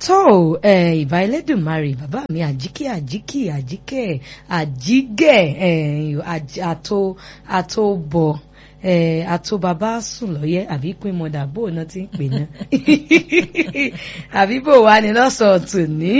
tó ìbá ẹlẹ́dùnmarè bàbá mi àjíkẹ́ àjíkẹ́ àjíkẹ́ àjígẹ̀ àtò àtòbọ̀ àtò bàbá sùn lọ́yẹ́ àbí pín mọ́dà bò náà ti ń pè náà àbí bò wá ní lọ́sọ̀ọ́ tòní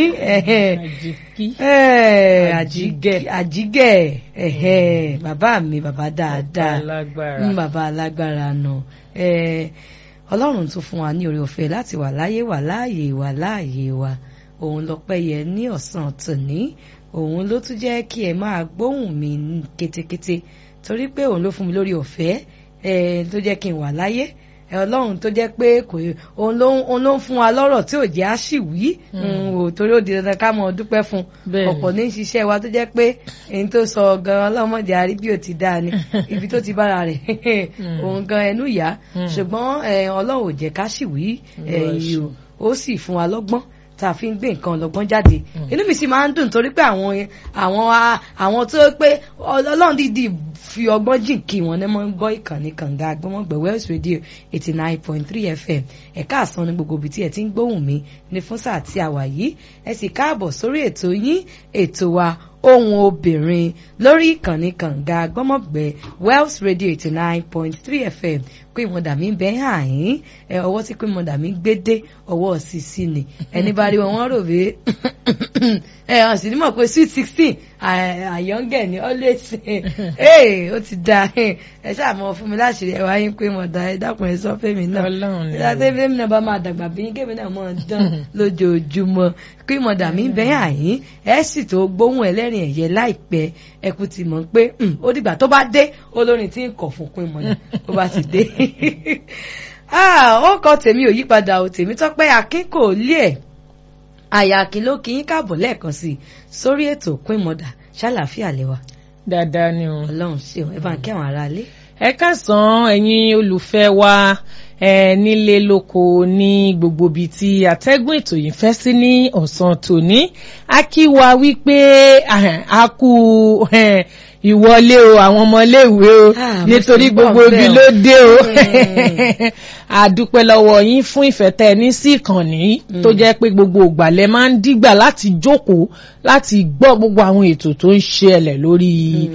àjígẹ̀ àjígẹ̀ bàbá mi bàbá dáadáa bàbá alágbára náà ọlọ́run tún fún wa ní oore ọ̀fẹ́ láti wà láyé wà láàyè wà láàyè wa òun lọ́pẹ́ yẹ ní ọ̀sán tòní òun ló tún jẹ́ kí ẹ máa gbóhùn mi kétékété torí pé òun ló fún mi lórí ọ̀fẹ́ tó jẹ́ kí n wà láyé ọlọ́run tó jẹ́ pé kò òun ló ń fún wa lọ́rọ̀ tí ò jẹ́ àṣìwí torí ó di dandan ká mọ̀ dúpẹ́ fún ọ̀pọ̀ ní ṣiṣẹ́ wa tó jẹ́ pé èyí tó sọ gan ọlọ́mọdé àrí bí ò ti dáa ni ibi tó ti bára rẹ̀ òun gan ẹnu yá ṣùgbọ́n ọlọ́run ò jẹ́ ká ṣìwí ó sì fún wa lọ́gbọ́n tá a fi ń gbé nǹkan ọlọ́gbọ́n jáde inú mi sì máa ń dùn torí pé àwọn àwọn àwọn tó pé ọlọ́run dídì fi ọgbọ́n jìn kí wọn ní máa ń gbọ́ ìkànnì kànga agbọ́mọ̀gbẹ̀ Wells Radio eighty nine point three FM ẹ̀ka àsan ní gbogbo ibi tí ẹ ti ń gbóhùn mi ní fún sáà tí a wà yìí ẹ sì káàbọ̀ sórí ètò yín ètò wa ohun obìnrin lórí ìkànnì kànga agbọ́mọ̀gbẹ̀ Wells Radio eighty nine point three FM pé ìmọ̀dà mi bẹ́ hàn yín ẹ ọwọ́ tí pé ìmọ̀dà mi gbé dé ọwọ́ sísí ni ẹni bá rí wọn wọ́n rò pé ẹ hàn sí ni mọ̀ pé sweet sixteen àyọ̀ǹgẹ̀ ni always ee ó ti da ẹ ṣáà mọ fún mi láṣìírí ẹ wá yín pé mọ̀dà ẹ dákun ẹ sọ fẹ́mi náà ìdá tẹ́fẹ́ mi náà bá máa dàgbà bí yín kébì náà mọ̀ dán lójoojúmọ́ pé mọ̀dà mi bẹ́ hàn yín ẹ sì tó gbóhùn ẹlẹ́rìn ẹ̀yẹ láìpẹ́ ẹ kú ti mọ̀ pé ó dìgbà tó bá dé olórin tí ń kọ̀ fún pín mọ̀dà ó bá ti dé ó kọ tèmi ò yípadà ò tèmi tọ́pẹ́ akin kò lé ẹ̀ àyà kí ló kí yín káàbọ̀ lẹ́ẹ̀kan sí i sórí ètò pín mọ̀dà ṣàlàáfíà lẹ́wà. dáadáa ni o. ọlọ́run ṣe o ẹ bá ń kí àwọn aráalé. ẹ káàsán ẹ̀yin olùfẹ́ wa ẹ nílé lóko ní gbogbo ibi tí atẹ́gùn ètò yìí fẹ́ sí ní ọ̀sán tòní a kí wa wípé a kú ìwọlé o àwọn ọmọléèwé o nítorí gbogbo ibi ló dé o àdúpẹ́ lọ́wọ́ yín fún ìfẹ́ tẹ́ ẹ ní sí ìkànnì tó jẹ́ pé gbogbo ìgbàlẹ̀ máa ń dìgbà láti jókòó láti gbọ́ gbogbo àwọn ètò tó ń ṣẹlẹ̀ lórí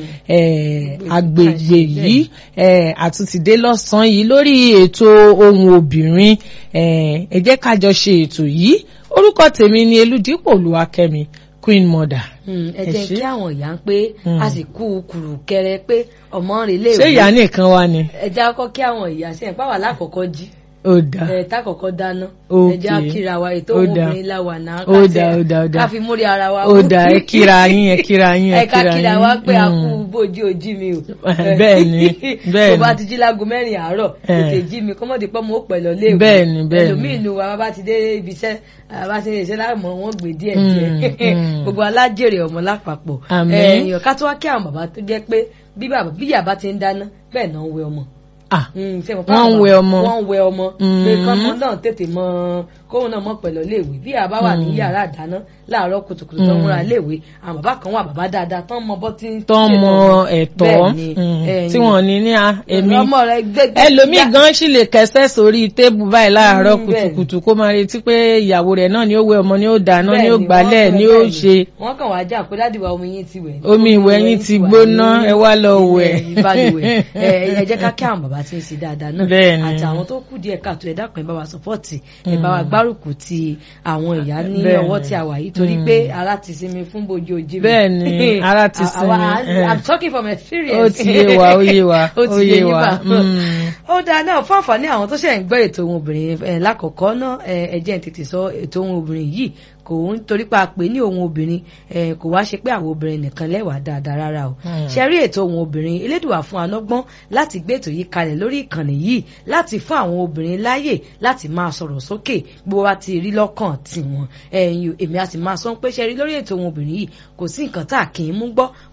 agbègbè yìí àtúntìdé lọ́sàn-án yìí lórí ètò ohun obìnrin ẹ jẹ́ ká jọ ṣe ètò yìí orúkọ tèmi ni Elúdípò Olúwakẹ́mi queen mother. ẹ jẹ́ kí àwọn ìyá ń pé a sì kú kùrù kẹrẹ pé ọmọ rẹ̀ lè wí. ṣé ìyá nìkan wá ni. ẹ jẹ́ kọ́ kí àwọn ìyá ṣe ń pàwọ́ alákọ̀ọ́kọ́ jí. ó dà ẹ tá kọ́kọ́ dáná. ok ẹ jẹ́ akíra wa ètò ó òun dà. obìnrin la wà náà. ó dà ó dà ó dà ká fi múrí ara wa. ó dà ẹ kíra yín ẹ kíra yín ẹ ẹ ká kíra yín. kíra wa pé a Mm. kú bójú ojí mi o. bẹ́ẹ̀ ni bẹ́ẹ̀ tó bá ni ti jí láago mẹ́rin àárọ̀ Eh. tètè jí mi kọ́mọ́dé pọ́ mo ó pẹ̀ lọ léèwé. Bẹ́ẹ̀ ni, bẹ́ẹ̀ ni. ẹlòmíì nu wa bá ti dé ibi iṣẹ́ bá ti dé iṣẹ́ láàmú wọn gbé díẹ̀ Mm, díẹ̀ mm. gbogbo alájèrè ọmọ lápapọ̀ Àmín. ẹ̀yìn ká tó wá kí àwọn bàbá tó jẹ́ pé bí bàbá bí yàbá ti ń dáná bẹ́ẹ̀ náà ń wẹ ọmọ. ah Mm, ṣé mo Wọ́n ń bàbá- wẹ ọmọ. wọ́n ń wẹ ọmọ Mm. pé kọ́mọ náà tètè mọ kóun náà mọ pẹ̀lú léèwé bí àbá wà ní Mm. yàrá àdáná láàárọ̀ kùtùkùtù tó ń Mm. múra léèwé àwọn bàbá kan wà bàbá dáadáa tán mọ bọ́ tí ń tó ń ṣe mọ lọ́wọ́. ẹ̀tọ́ Bẹ́ẹ̀ ni, mm, ẹ̀yin. tí wọ́n ní ní a èmi ọmọ rẹ gbẹgbẹ ẹlòmíì gan sì lè kẹsẹ̀ sórí tébù báyìí láàárọ̀ Mm, bẹ́ẹ̀ ni. kùtùkùtù kó máa retí pé ìyàwó rẹ̀ náà ni ó wẹ ọmọ ni ó dáná ni Bẹ́ẹ̀ ó ni, gbálẹ̀ wọ́n ni fẹ́ ó bẹ́ẹ̀ ṣe wọ́n kàn wá jà pé dáàdì wa omi yín ti wẹ̀ Omi ìwẹ̀ yín ti gbóná, ẹ wá lọ wẹ̀. ìbálùwẹ̀ ẹ ẹ jẹ́ ká kí àwọn bàbá tí ń ṣe dáadáa náà Bẹ́ẹ̀ ni. àti àwọn tó kù díẹ̀ káàtó ẹ dákun ẹ bá wa sọpọ́ọ̀tì ẹ bá wa gbárùkù ti àwọn ìyá ní Bẹ́ẹ̀ ọwọ́ ni. tí a wà yìí torí Mm. pé ara ti sinmi fún bojú ojú mi Bẹ́ẹ̀ ni, ara ti Àwa- sinmi, I'm eh. talking from ó experience ti yé wa ó yé wa ó ti yé yín wa bá Mm. ó dáa náà fún àǹfààní àwọn tó ṣe ń gbọ́ ètò ohun obìnrin ẹ̀ lákọ̀ọ́kọ́ náà ẹ̀ ẹ jẹ́ n tètè sọ ètò ohun obìnrin yìí kò ń torí pa pé ní ohun obìnrin ẹ̀ kò wá ṣe pé àwọn obìnrin nìkan lẹ́wàá dáadáa rárá o Hmm. ṣe rí ètò ohun obìnrin elédùà fún anọ́gbọ́n láti gbé ètò yìí kalẹ̀ lórí ìkànnì yìí láti fún àwọn obìnrin láàyè láti máa sọ̀rọ̀ sókè bó wá ti rí lọ́kàn tiwọn ẹ̀yin èmi a sì máa sọ pé ṣe rí lórí ètò ohun obìnrin yìí kò sí nǹkan tá a kì í mú gbọ́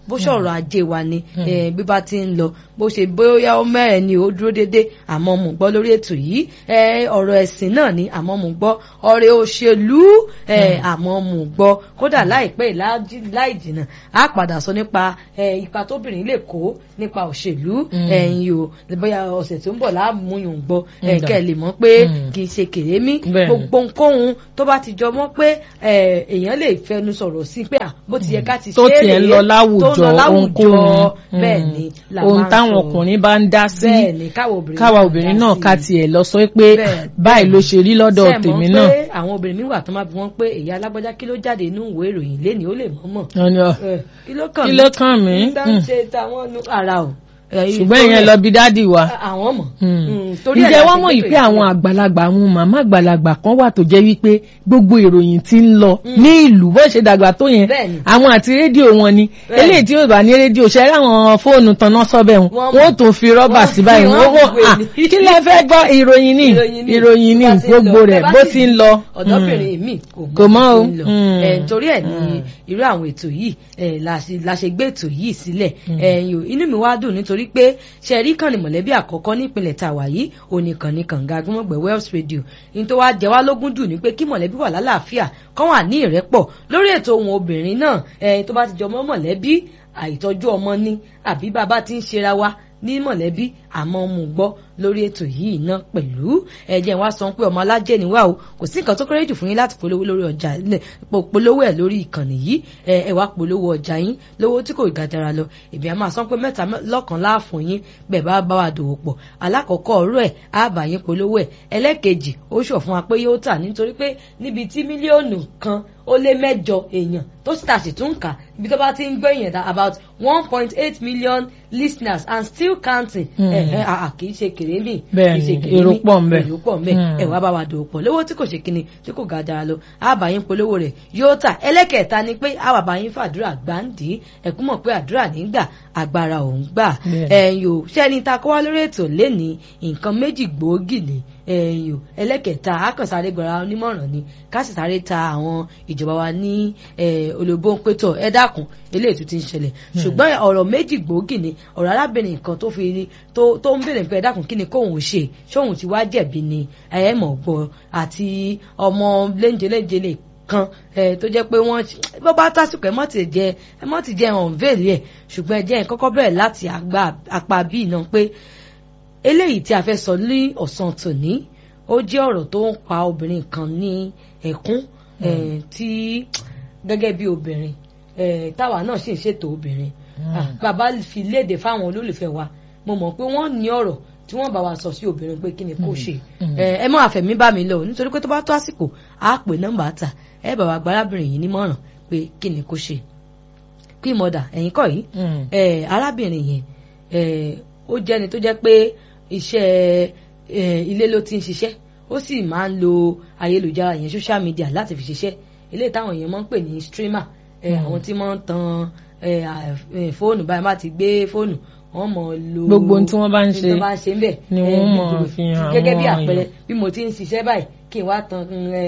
bó ṣe ọ̀rọ̀ ajé wa ni bí bá ti ń lọ bó ṣe bóyá ó mẹ́rin ni ó dúró dédé àmọ́ mo gbọ́ lórí ètò yìí ọ̀rọ̀ ẹ̀sìn náà ni àmọ́ mo gbọ́ ọ̀rẹ́ òṣèlú àmọ́ mo gbọ́ kódà láìpẹ́ láì jìnnà á padà sọ nípa ipa tóbìnrin lè kó nípa òṣèlú ẹ̀yìn o bóyá ọ̀sẹ̀ tó ń bọ̀ láàmúyùn gbọ́ kẹ́ ẹ lè mọ̀ pé kì í ṣe kèrémí gbogbo nǹkan tó bá ti jọ mọ́ pé èèyàn lè fẹnu sọ̀rọ̀ sí pé bó ti yẹ ká ti ṣe é rèé tó tiẹ̀ ń lọ láwùjọ ohunkóhun bẹ́ẹ̀ ni ohun táwọn ọkùnrin bá ń dá sí káwa obìnrin náà ká tiẹ̀ lọ sọ pé báyìí ló ṣe rí lọ́dọ̀ tèmi náà. pé àwọn obìnrin mi wà tó máa bí wọ́n pé èyí alágbájá kí ló jáde inú ìwé ìròyìn lénìí ó lè mọ̀ mọ̀ kí ló kàn mí. ṣe táwọn ara o ṣùgbọ́n ìyẹn lọ bí dádì wa. àwọn mọ̀. ǹjẹ́ wọ́n mọ̀ yìí pé àwọn àgbàlagbà àwọn màmá àgbàlagbà kan wà tó jẹ́ wípé gbogbo ìròyìn tí ń lọ ní ìlú bó ṣe dàgbà tó yẹn àwọn àti rédíò wọn ni eléyìí tí yóò bá ní rédíò ṣe ráwọn fóònù tanná sọ́bẹ̀ wọn wọ́n tó fi rọ́bà sí báyìí wọ́n wọ́n kí lẹ fẹ́ gbọ́ ìròyìn ní ìròyìn ní gbogbo rẹ̀ bó ti ń lọ. ọ̀dọ́bìnrin mi kò mọ́ o. torí ẹ̀ ní irú àwọn ètò yìí la ṣe gbé ètò yìí sílẹ̀ inú mi wá dùn nítorí pé ṣe rí kànnì mọ̀lẹ́bí àkọ́kọ́ nípìnlẹ̀ tàwa yìí oníkànnì kànga agbọ́mọ̀gbẹ̀ Wells Radio ní tó wá jẹ wá lógún jù ní pé kí mọ̀lẹ́bí wà lálàáfíà kán wà ní ìrẹ́pọ̀ lórí ètò ohun obìnrin náà tó bá ti jọ mọ́ mọ̀lẹ́bí àìtọ́jú ọmọ ní àbí bàbá ti ń ṣera wa ní mọ̀lẹ́bí àmọ́ mú gbọ́ lórí ètò yìí náà pẹ̀lú ẹ̀jẹ̀ wa sọ pé ọmọ alájẹ́ ni wá o kò sí nǹkan tó kéré jù fún yín láti polówó lórí ọjà polówó ẹ̀ lórí ìkànnì yìí ẹ wá polówó ọjà yín lówó tí kò gàdàrà lọ èmi àmọ́ sọ pé mẹ́ta lọ́kàn láàfún yín bẹ́ẹ̀ bá bá wa dòwò pọ̀ alákọ̀ọ́kọ́ ọ̀rọ̀ ẹ̀ á bá yín polówó ẹ̀ ẹlẹ́ẹ̀kejì ó sọ fún wa pé yóò tà nítorí pé níbi tí mílíọ̀nù kan ó lé mẹ́jọ èèyàn tó sì tà sí tún kà ibi tó bá ti ń gbọ́ èèyàn dá about one point eight million listeners and still counting kì í ṣe kèrémì bẹ́ẹ̀ni èrò pọ̀ ń bẹ èrò pọ̀ ń bẹ ẹ wá bá wa dòwò pọ̀ lówó tí kò ṣe kíni tí kò ga dára lọ àbáyín polówó rẹ̀ yóò tà ẹlẹ́kẹ̀ẹ́ta ni pé àwọn àbáyín fàdúrà gbáǹdì ẹ̀kú mọ̀ pé àdúrà nígbà agbára òun gbà ẹ̀yìn o ṣẹ́ni ta kó wá lórí ètò lẹ́ni nǹkan méjì gbòógì ni ẹ̀yìn o ẹlẹ́kẹ̀ẹ́ta akànsáré gbọ́ra onímọ̀ràn ni ká sì sáré ta àwọn ìjọba wa ní olóbó ń pétọ̀ ẹ dákun eléyìí tó ti ń ṣẹlẹ̀ ṣùgbọ́n ọ̀rọ̀ méjì gbòógì ni ọ̀rọ̀ arábìnrin kan tó fi tó ń béèrè pé ẹ dákun kí ni kóun ṣe ṣóun ti wá jẹ̀bi ni ẹ mọ̀ gbọ́ àti ọmọ léńjeléńjele kan tó jẹ́ pé wọ́n bó bá tásìkò ẹ mọ́ ti jẹ ẹ mọ́ ti jẹ hàn véèlì ẹ̀ ṣùgbọ́n ẹ jẹ́ ẹ kọ́kọ́ bẹ̀rẹ̀ láti apá bíi náà pé eléyìí tí a fẹ́ sọ ní ọ̀sán tòní ó jẹ́ ọ̀rọ̀ tó ń pa obìnrin kan ní ẹ̀kún tí gẹ́gẹ́ bí obìnrin táwa náà sì ń ṣètò obìnrin bàbá fi léde fáwọn olólùfẹ́ wa mo mọ̀ pé wọ́n ní ọ̀rọ̀ tí wọ́n bá wa sọ sí obìnrin pé kí ni kó ṣe ẹ mọ àfẹ̀mí bá mi lọ nítorí pé tó bá tó àsìkò á pè nọ́mbà ta ẹ bá wa gbárábìnrin yìí nímọ̀ràn pé kí ni kó ṣe kí mọ̀dà ẹ̀yìn kọ́ yìí arábìnrin yẹn ó jẹ́ni tó jẹ́ pé iṣẹ́ ilé ló ti ń ṣiṣẹ́ ó sì máa ń lo ayélujára yẹn social media láti fi ṣiṣẹ́ eléyìí táwọn èèyàn máa ń pè ní streamer àwọn tí wọ́n ń tan fóònù báyìí má ti gbé fóònù wọ́n mọ̀ lo gbogbo tí wọ́n bá ń ṣe bá ń ṣe ń bẹ̀ ni wọ́n mọ̀ fi hàn gẹ́gẹ́ bí àpẹẹrẹ bí mo ti ń ṣiṣẹ́ báyìí kí n wá tan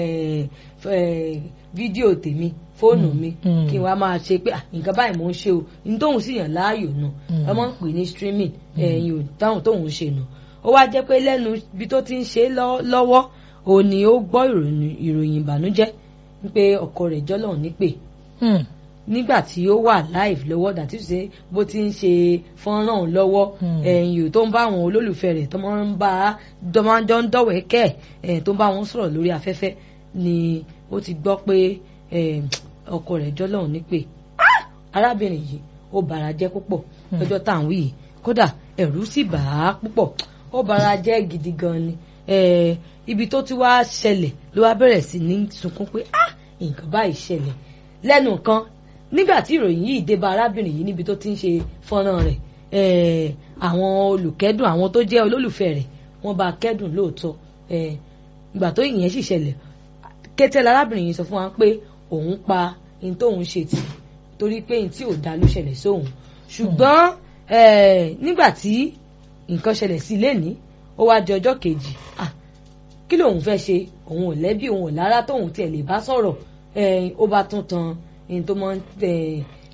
fídíò tèmi fóònù mi kí n wá máa ṣe pé nǹkan báyìí mò ń ṣe o ní tóun sì yàn láàyò nù wọ́n máa ń pè ní streaming ẹ̀yìn ò táwọn tóun ń ṣe nù ó wá jẹ́ pé lẹ́nu ibi tó ti ń ṣe lọ́wọ́ òun ni ó gbọ́ ìròyìn ìbànújẹ́ pé ọkọ rẹ̀ jọ́lọ̀ nípè nígbà tí ó wà live lọ́wọ́ dàtí ṣe bó ti ń ṣe fọ́nrán lọ́wọ́ ẹ̀yìn tó ń bá àwọn olólùfẹ́ rẹ̀ tó máa ń bá dọ́májọ́ ń dọ̀wẹ́kẹ́ ẹ̀ tó ń bá wọn sọ̀rọ̀ lórí afẹ́fẹ́ ni ó ti gbọ́ pé ọkọ rẹ̀ jọ́lọ̀ nípè arábìnrin yìí ó bara jẹ́ púpọ̀ lọ́jọ́ tá à ń wí yìí kódà ẹ̀rù sì bà á púpọ̀ ó bara jẹ́ gidi gan ni ibi tó ti wá ṣẹlẹ̀ ló wá bẹ̀rẹ̀ sí ní sunkún pé ah nǹkan báyìí ṣẹlẹ̀ lẹ́nu kan nígbà tí ìròyìn yìí dé bá arábìnrin yìí níbi tó ti ń ṣe fọ́nrán rẹ̀ àwọn olùkẹ́dùn àwọn tó jẹ́ olólùfẹ́ rẹ̀ wọ́n bá kẹ́dùn lóòótọ́ ìgbà tó ìyẹn sì ṣẹlẹ̀ kété arábìnrin yìí sọ fún wa pé òun pa ní tóun ṣe tì torí pé ní tí ò dá ló ṣẹlẹ̀ sóun ṣùgbọ́n nígbà tí nǹkan ṣẹlẹ̀ sí lẹ́ni ó wá di ọjọ́ kejì kí lòun fẹ́ ṣe òun ò lẹ́bí òun ò lára tóun tiẹ̀ lè bá sọ̀rọ̀ ó bá tún tan ẹni tó mọ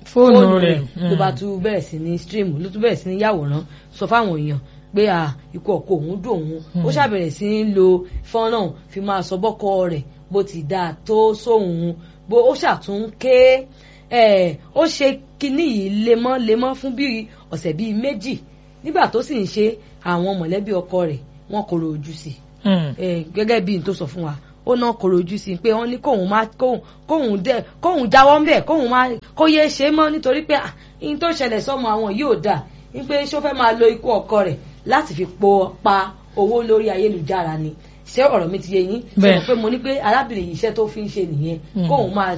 Fóònù rẹ̀, ló mm. bá tún bẹ̀rẹ̀ sí ní stream ló tún bẹ̀rẹ̀ sí ní yàwòrán sọ fáwọn èèyàn pé à ikú ọkọ òun dùn òun ó ṣàbẹ̀rẹ̀ sí ní lo fọ́nrán fi máa sọ bọ́kọ rẹ̀ bó ti dáa tó sóhun bó ó ṣàtún ké ẹ̀ ó ṣe kinní yìí lemọ́ lemọ́ fún bíi ọ̀sẹ̀ bíi méjì nígbà tó sì ń ṣe àwọn mọ̀lẹ́bí ọkọ rẹ̀ wọ́n kọ̀rọ̀ ojú sí i Mm. Eh, gẹ́gẹ́ bí n tó sọ fún wa ó náà kọ̀rọ̀ ojú sí i pé wọ́n ní kóun má kóun kóun dẹ kóun jáwọ́ ńbẹ̀ kóun má kó yé ṣe é mọ́ nítorí pé ah, ihun tó ṣẹlẹ̀ sọ́mọ àwọn yóò dà ní pé ṣó fẹ́ máa lo ikú ọkọ rẹ̀ láti fi po pa owó lórí ayélujára ni ṣé ọ̀rọ̀ mi ti yé yín ṣe Bẹ́ẹ̀. mọ̀ pé mo ní pé arábìnrin yìí iṣẹ́ tó fi ń ṣe nìyẹn kóun máa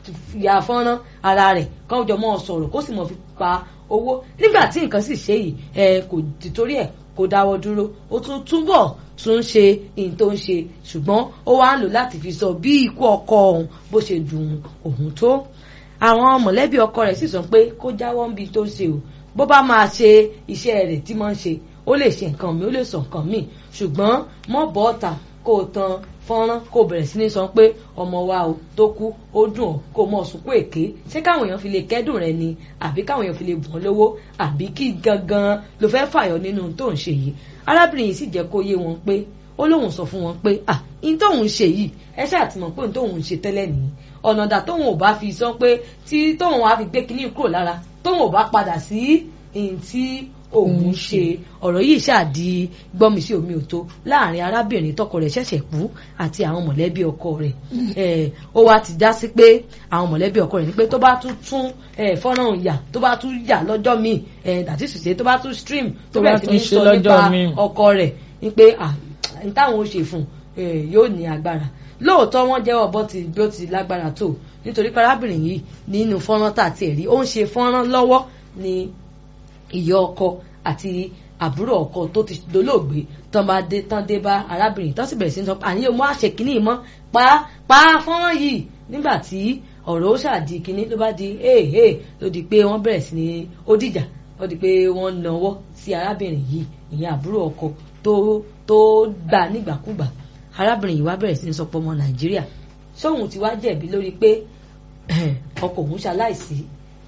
ya fọ́nrán ara rẹ̀ kóun jọ mọ́ ọ sọ̀rọ̀ kó sì mọ̀ fi pa owó nígbà tí nǹkan sì ṣe yìí ẹ kò tìtorí ẹ̀ kò dáwọ́ dúró ó tún túbọ̀ tún ṣe ìyìn tó ń ṣe ṣùgbọ́n ó wá ń lò láti fi sọ bí ikú ọkọ òun bó ṣe dùn òun tó àwọn mọ̀lẹ́bí ọkọ rẹ̀ sì sọ pé kó jáwọ́ níbi tó ń ṣe o bó bá máa ṣe iṣẹ́ rẹ̀ tí máa ń ṣe ó lè ṣe nǹkan mi ó lè sọ nǹkan mi ṣùgbọ́n mọ́ bọ́ọ̀tà kó o tan fọ́nrán kó o bẹ̀rẹ̀ sí ní sọ pé ọmọ wa o tó kú ó dùn ọ́ kó o mọ̀ sunkún èké ṣé káwọn èèyàn fi lè kẹ́dùn rẹ ni àbí káwọn èèyàn fi lè bùn ọ́ lówó àbí kí gangan ló fẹ́ fàyọ nínú tó ń ṣe yìí arábìnrin yìí sì jẹ́ kó yé wọn pé ó lóun sọ fún wọn pé ah in tóun ṣe yìí ẹ ṣáà ti mọ̀ pé in tóun ṣe tẹ́lẹ̀ nìyí ọ̀nà dà tóun ò bá fi sọ pé tí tóun á fi gbé kinní kúrò lára tóun ò bá padà sí in tí òun ṣe ọ̀rọ̀ yìí ṣáàdì gbọ́mi sí omi òtó láàrin arábìnrin tọkọ rẹ̀ ṣẹ̀ṣẹ̀ kú àti àwọn mọ̀lẹ́bí ọkọ rẹ̀ Eh, ó wá ti já sí pé àwọn mọ̀lẹ́bí ọkọ rẹ̀ ní pé tó bá tún tún eh, fọ́nrán yà tó bá tún yà lọ́jọ́ míì dàtí ṣùṣe tó bá tún stream tó Tó bá bẹ̀rẹ̀ sí tún ní ṣe sọ lọ́jọ́ nípa míì. ọkọ rẹ̀ ní pé ah, n táwọn ó ṣe fún un yóò ní agbára lóòótọ́ wọ́n jẹ́wọ́ bó ti bí ó ti lágbára tó nítorí pé arábìnrin yìí nínú fọ́nrán tà tiẹ̀ rí ó ń ṣe fọ́nrán lọ́wọ́ ní ìyá ọkọ àti àbúrò ọkọ tó ti dolóògbé tán bá dé tán dé bá arábìnrin tán sì bẹ̀rẹ̀ sí ní sọ pé àníyàn mọ́ àṣẹ kínní mọ́ pa pa fọ́nrán yìí nígbà tí ọ̀rọ̀ ó ṣàdí kínní ló bá di èèhè ló di pé wọ́n bẹ̀rẹ̀ sí ní ó dìjà ó di pé wọ́n nawọ́ sí arábìnrin yìí ìyẹn àbúrò ọkọ tó tó gbà nígbàkúgbà arábìnrin yìí wá bẹ̀rẹ̀ sí ní sọ pé ọmọ nàìjíríà sóhun ti wá jẹ̀bi lórí pé ọkọ òun ṣaláìsí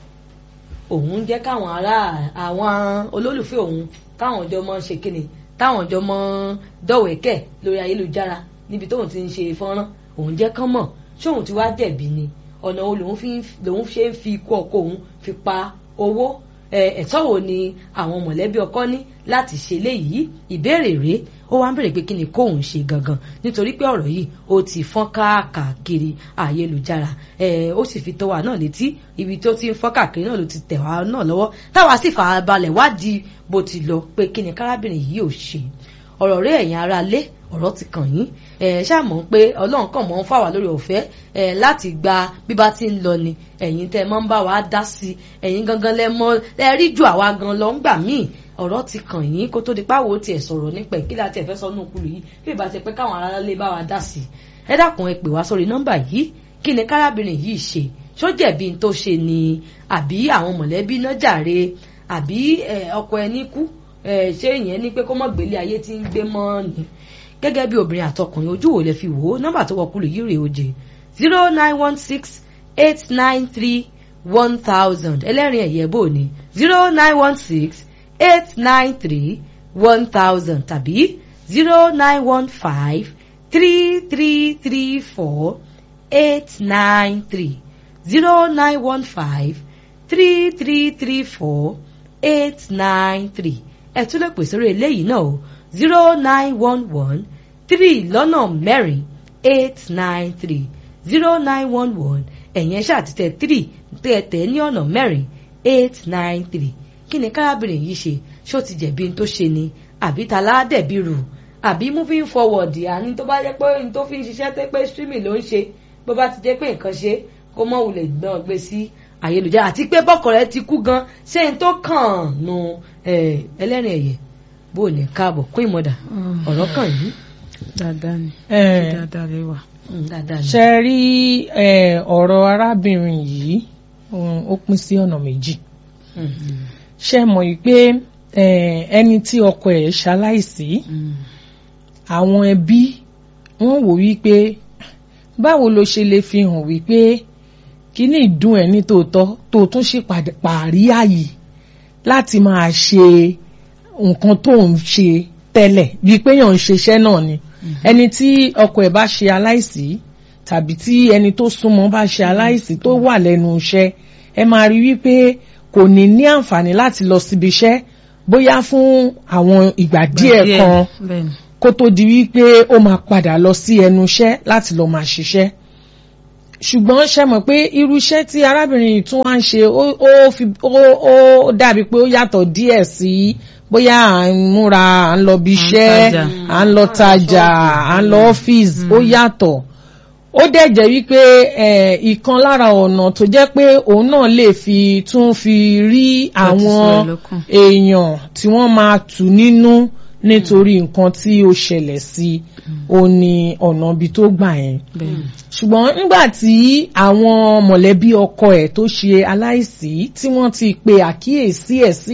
òun jẹ́ káwọn ará àwọn olólùfẹ́ òun káwọn jọ mọ́ ṣe kíni táwọn jọ mọ́ dọ̀wẹ́kẹ̀ lórí ayélujára níbi tóun ti ń ṣe fọ́nrán òun jẹ́ kán mọ̀ ṣóun ti wá jẹ̀bi ni ọ̀nà wo lòun fi lòun ṣe ń fi ikú ọkọ òun fi pa owó ẹ̀tọ́ wo ni àwọn mọ̀lẹ́bí ọkọ ní láti ṣe léyìí ìbéèrè rèé ó wá ń bèrè pé kí ni kóun ṣe gangan nítorí pé ọ̀rọ̀ yìí ó ti fọ́n káàkiri ayélujára ó sì fi tó wa náà létí ibi tó ti ń fọ́n káàkiri náà ló ti tẹ̀ wá náà lọ́wọ́ táwa sì fà balẹ̀ wádìí bó ti lọ pé kí ni kárábìnrin yìí ò ṣe ọ̀rọ̀ rẹ̀ ẹ̀yin ara lé ọ̀rọ̀ ti kàn yín ẹ̀ ṣàmọ̀ pé ọlọ́run kàn mọ́ ń fà wá lórí ọ̀fẹ́ ẹ̀ láti gba bí bá ti ń lọ ni ẹ̀yin tẹ́ mọ́ ń bá wa dá sí ẹ̀yin gangan lẹ mọ́ ẹ rí ju àwa gan lọ ńgbà míì ọ̀rọ̀ ti kàn yín kó tó di páwo tiẹ̀ sọ̀rọ̀ nípa ẹ̀ kí láti ẹ̀ fẹ́ sọ nù kúlù yìí bí ìbá ti pẹ́ káwọn ará lè bá wa dá sí ẹ dákun ẹ pè wá sórí nọ́mbà yìí kí ni kárábìnrin yìí ṣe ṣó jẹ̀bi n tó ṣe ni àbí àwọn mọ̀lẹ́bí náà jàre àbí ọkọ ẹni kú ṣé ìyẹn ní pé kó mọ̀ gbélé ayé tí ń gbé mọ́ ni gẹ́gẹ́ bí obìnrin àtọkùnrin ojú wo lẹ fi wò ó nọ́mbà tó wọkùlù yìí rèé oje zero nine one six eight nine three one thousand ẹlẹ́rìn ẹ̀yẹ́ bò ní zero nine one six eight nine three one thousand tàbí zero nine one five three three three four eight nine three zero nine one five three three three four eight nine three ẹ tún lè pèsè orí eléyìí náà o zero nine one one three lọ́nà mẹ́rin eight nine three zero nine one one ẹ̀yìn ẹ̀ṣẹ́ àtìtẹ̀ three tẹ̀tẹ̀ ní ọ̀nà mẹ́rin eight nine three kí ni kárábìnrin yìí ṣe ṣó ti jẹ̀bi n tó ṣe ni àbí ta ládẹ̀bi rù àbí moving forward àní tó bá jẹ́ pé n tó fi ń ṣiṣẹ́ tó pé streaming ló ń ṣe bó bá ti jẹ́ pé nǹkan ṣe kó mọ̀ wulẹ̀ gbọ́n gbé sí ayélujára àti pé bọ́kọ̀ rẹ ti kú gan ṣé n tó kàn nù ẹlẹ́rìn ẹ̀yẹ bó ní káàbọ̀ kún ìmọ̀dà ọ̀rọ̀ kàn yìí. dáadáa ni Eh. dáadáa lè wà. dáadáa ni. ṣe rí eh, ọ̀rọ̀ arábìnrin yìí um, ó pín sí ọ̀nà méjì ṣe mọ̀ yìí pé eh, ẹni tí ọkọ ẹ̀ ṣaláìsí àwọn ẹbí wọ́n wò wípé báwo ló ṣe lè fi hàn wípé kíní ìdùn ẹ̀ ní tòótọ́ tó tún ṣe pàrí àyè láti máa ṣe nǹkan tó ń ṣe tẹ́lẹ̀ bíi pé yàn ń ṣiṣẹ́ náà ni ẹni tí ọkọ ẹ̀ bá ṣe aláìsí tàbí tí ẹni tó súnmọ́ bá ṣe aláìsí tó wà lẹ́nu iṣẹ́ ẹ máa rí wípé kò ní ní àǹfààní láti lọ síbi iṣẹ́ bóyá fún àwọn ìgbà díẹ̀ kan kó tó di wípé ó máa padà lọ sí ẹnu iṣẹ́ láti lọ máa ṣiṣẹ́ ṣùgbọ́n ṣe mọ̀ pé irú iṣẹ́ tí arábìnrin yìí tún wá ń ṣe ó dàbí pé ó yàtọ̀ díẹ̀ sí bóyá à ń múra à ń lọ bí iṣẹ́ à ń lọ tajà à ń lọ ọ́fíìsì ó yàtọ̀ ó dẹ̀ jẹ́ wípé ìkan lára ọ̀nà tó jẹ́ pé òun náà lè fi tún fi rí àwọn èèyàn tí wọ́n máa tù nínú nítorí nǹkan tí ó ṣẹlẹ̀ sí ó ní ọ̀nà ibi tó gbà yẹn ṣùgbọ́n nígbà tí àwọn mọ̀lẹ́bí ọkọ ẹ̀ tó ṣe aláìsí tí wọ́n ti pe àkíyèsí ẹ̀ sí